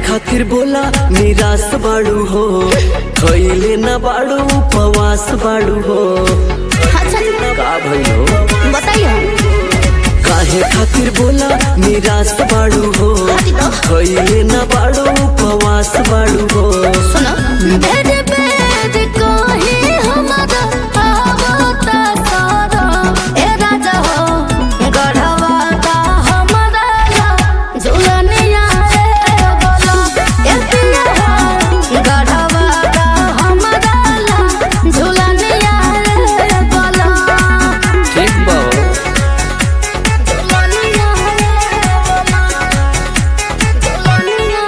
खातिर बोला निराश बाड़ू हो खैले न बाड़ू उपवास बाड़ू हो अच्छा का भइल हो बताइए काहे खातिर बोला निराश बाड़ू हो खैले न बाड़ू उपवास बाड़ू हो सुनो बेद बेद कहे हमारा आवता सारा ए राजा हो गढ़वा का हमारा ला झुलनिया रे बोला ए पिया हो गढ़वा का हमारा ला झुलनिया रे बोला ठीक बा हो। झुलनिया रे बोला झुलनिया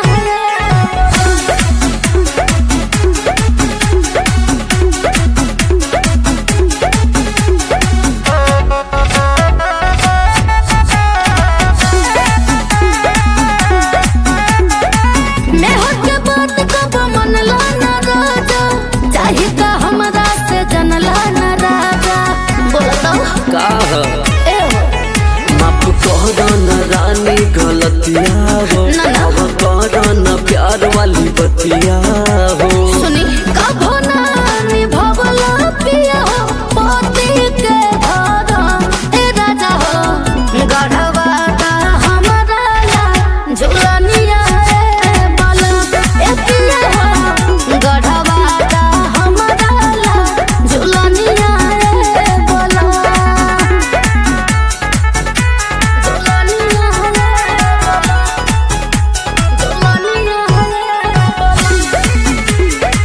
रे बोला मैं होके बात कब मनला न राजा चाहे का हमरा से जनला न राजा बोल दो का ह? ए हो माफ कर न रानी गलतिया हो ना, ना। अब कर न प्यार वाली बतिया हो सुनी कभो ना निभवला पिया हो पति के धारा ए राजा हो गढ़वा का हमरा ला झुलनिया रे बाला ए पिया हो गढ़वा का हमरा ला झुलनिया रे बाला झुलनिया रे बाला झुलनिया रे बाला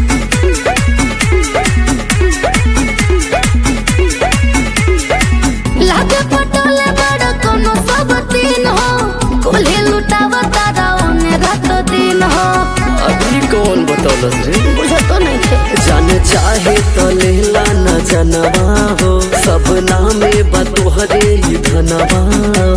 लागे पटोले बड़ कोनो सब दिन हो कुल्ही लुटावा तारा ओने रात दिन हो अभी कौन बतौलस रे बुझो तो नहीं थे जाने चाहे तो लेला न जनवा हो सब नामे बतोहरे ही धनवा